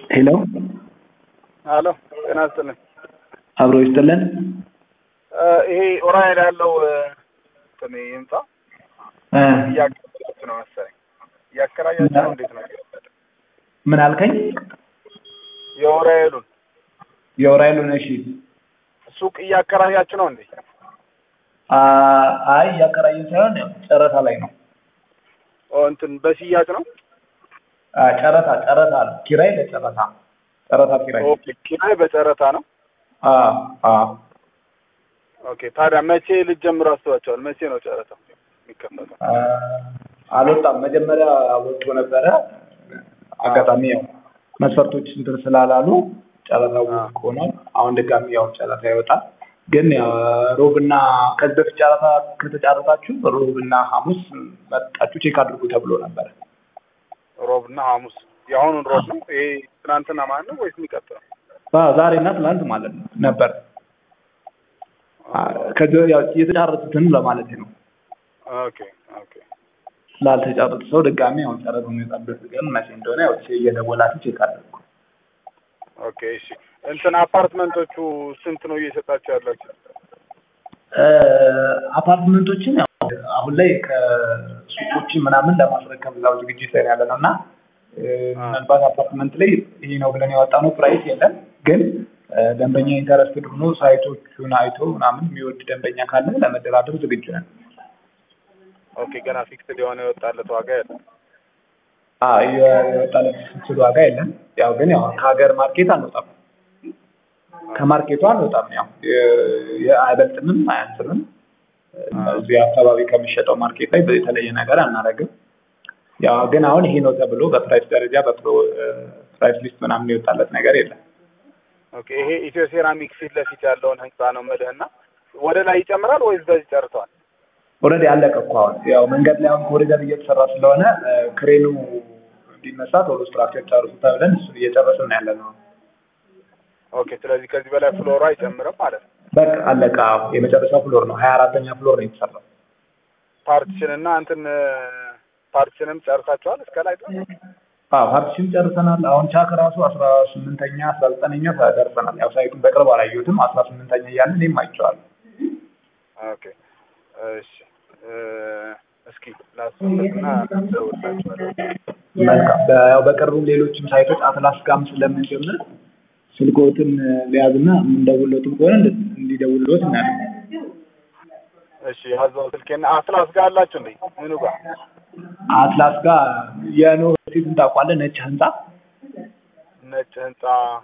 ሄሎ አሎ ጤና ይስጥልኝ። አብሮ ይስጥልን። ይሄ ኦራይል ያለው እንትን ህንጻ እ እያከራያችሁ ነው መሰለኝ። እያከራያችሁ ነው እንዴት ነው? ምን አልከኝ? የኦራይሉን የኦራይሉን እሺ። ሱቅ እያከራያችሁ ነው እንዴ? አ- አይ እያከራየን ሳይሆን ያው ጨረታ ላይ ነው። ኦ እንትን በሽያጭ ነው። አ፣ ጨረታ ጨረታ ነው። ኪራይ ለጨረታ ጨረታ ኪራይ። ኦኬ ኪራይ በጨረታ ነው። አ አ ኦኬ ታዲያ መቼ ልትጀምሩ አስባችኋል? መቼ ነው ጨረታው የሚከፈተው? አ፣ አልወጣም። መጀመሪያ ወጥቶ ነበረ። አጋጣሚ ያው መስፈርቶች እንትን ስላላሉ ጨረታው ውድቅ ሆኗል። አሁን ድጋሚ ያው ጨረታ ይወጣል። ግን ያው ሮብና ከዚህ በፊት ጨረታ ከተጫረታችሁ ሮብና ሐሙስ መጣችሁ ቼክ አድርጉ ተብሎ ነበረ። ሮብና ሐሙስ የአሁኑን ሮብ ነው ይሄ ትናንትና ማለት ነው ወይስ የሚቀጥለው? አዎ፣ ዛሬና ትናንት ማለት ነው ነበር። አ፣ ከዚህ ያው የተጫረቱትን ለማለት ነው። ኦኬ ኦኬ ላልተጫረቱ ሰው ድጋሚ ያው ጨረታው የሚወጣበት ቀን መቼ እንደሆነ ያው እየደወላችሁ ቼክ አድርጉ። ኦኬ እሺ እንትን አፓርትመንቶቹ ስንት ነው እየሰጣችሁ ያላችሁ? እ፣ አፓርትመንቶችን ያው አሁን ላይ ከሱቆች ምናምን ለማስረከብ እዛው ዝግጅት ላይ ያለ ነው እና እ፣ ምናልባት አፓርትመንት ላይ ይሄ ነው ብለን ያወጣነው ፕራይስ የለም። ግን እ፣ ደንበኛ ኢንተረስትድ ሆኖ ሳይቶቹን አይቶ ምናምን የሚወድ ደንበኛ ካለ ለመደራደር ዝግጁ ነን። ኦኬ ገና ፊክስድ የሆነ የወጣለት ዋጋ የለም። አዎ፣ የ- የወጣለት ስል ዋጋ የለም። ያው ግን ያው ከሀገር ማርኬት አንወጣም፣ ከማርኬቱ አንወጣም። ያው የ- የ- አይበልጥምም አያንስምም። እዚህ አካባቢ ከሚሸጠው ማርኬት ላይ የተለየ ነገር አናደርግም። ያው ግን አሁን ይሄ ነው ተብሎ በፕራይስ ደረጃ በፕራይስ ሊስት ምናምን የወጣለት ነገር የለም። ኦኬ ይሄ ኢትዮ ሴራሚክ ፊት ለፊት ያለውን ህንጻ ነው የምልህና ወደ ላይ ይጨምራል ወይስ በዚህ ጨርሰዋል? ኦልሬዲ አለቀ እኮ አሁን ያው መንገድ ላይ አሁን ኮሪደር እየተሰራ ስለሆነ እ፣ ክሬኑ እንዲነሳ ቶሎ ስትራክቸር ጨርሱ ተብለን እሱን እየጨረስን ያለ ነው። ኦኬ ስለዚህ ከዚህ በላይ ፍሎሩ አይጨምርም ማለት ነው። በቃ አለቀ። አዎ፣ የመጨረሻው ፍሎር ነው። ሀያ አራተኛ ፍሎር ነው የተሰራው። ፓርቲሽን እና እንትን ፓርቲሽንም ጨርሳችኋል እስከ ላይ ድረስ? አዎ ፓርቲሽን ጨርሰናል። አሁን ቻክ ራሱ አስራ ስምንተኛ አስራ ዘጠነኛ ደርሰናል። ያው ሳይቱን በቅርብ አላየሁትም። አስራ ስምንተኛ እያለ እኔም አይቼዋለሁ። ኦኬ እሺ እ፣ እስኪ ላስብበትና እደውልላችኋለሁ። መልካም። በ- ያው በቅርቡ ሌሎችም ሳይቶች አትላስ ጋም ስለምንጀምር ስልኮትን ሊያዝና የምንደውልለትም ከሆነ እንድ- እንዲደውልሎት እናያለን። እሺ ያዘው ስልኬና አትላስ ጋር አላችሁ እንዴ? ምኑ ጋር? አትላስ ጋር የኖህ ሴትን ታውቋለህ? ነጭ ህንጻ ነጭ ህንጻ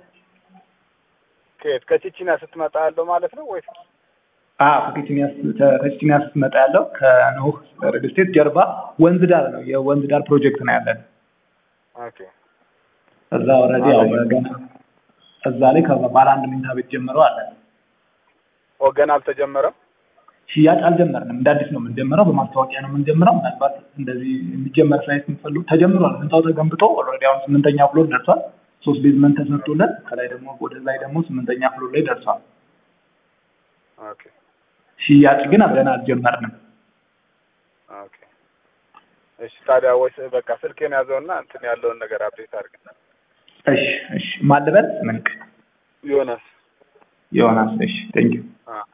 ከየት ከቺቺና ስትመጣ ያለው ማለት ነው ወይስ? ከቺችኒያ ስትመጣ ያለው ከኖህ ሪል ስቴት ጀርባ ወንዝ ዳር ነው። የወንዝ ዳር ፕሮጀክት ነው ያለን። ኦኬ እዛ ኦልሬዲ ያው ገና እዛ ላይ ከባለ አንድ መኝታ ቤት ጀምሮ አለ። ወገን አልተጀመረም። ሽያጭ አልጀመርንም። እንደ አዲስ ነው የምንጀምረው። በማስታወቂያ ነው የምንጀምረው። ምናልባት እንደዚህ የሚጀመር ሳይት የምትፈልጉ ተጀምሯል። ህንፃው ተገንብቶ ኦልሬዲ አሁን ስምንተኛ ፍሎር ደርሷል። ሶስት ቤዝመንት ተሰርቶለት ከላይ ደግሞ ወደ ላይ ደግሞ ስምንተኛ ፍሎር ላይ ደርሷል። ኦኬ ሽያጭ ግን ገና አልጀመርንም። ኦኬ እሺ ታዲያ ወይስ በቃ ስልኬን ያዘውና እንትን ያለውን ነገር አፕዴት አድርግ። እሺ እሺ። ማልበል ምንቅ ዮናስ ዮናስ። እሺ ቴንኪው አ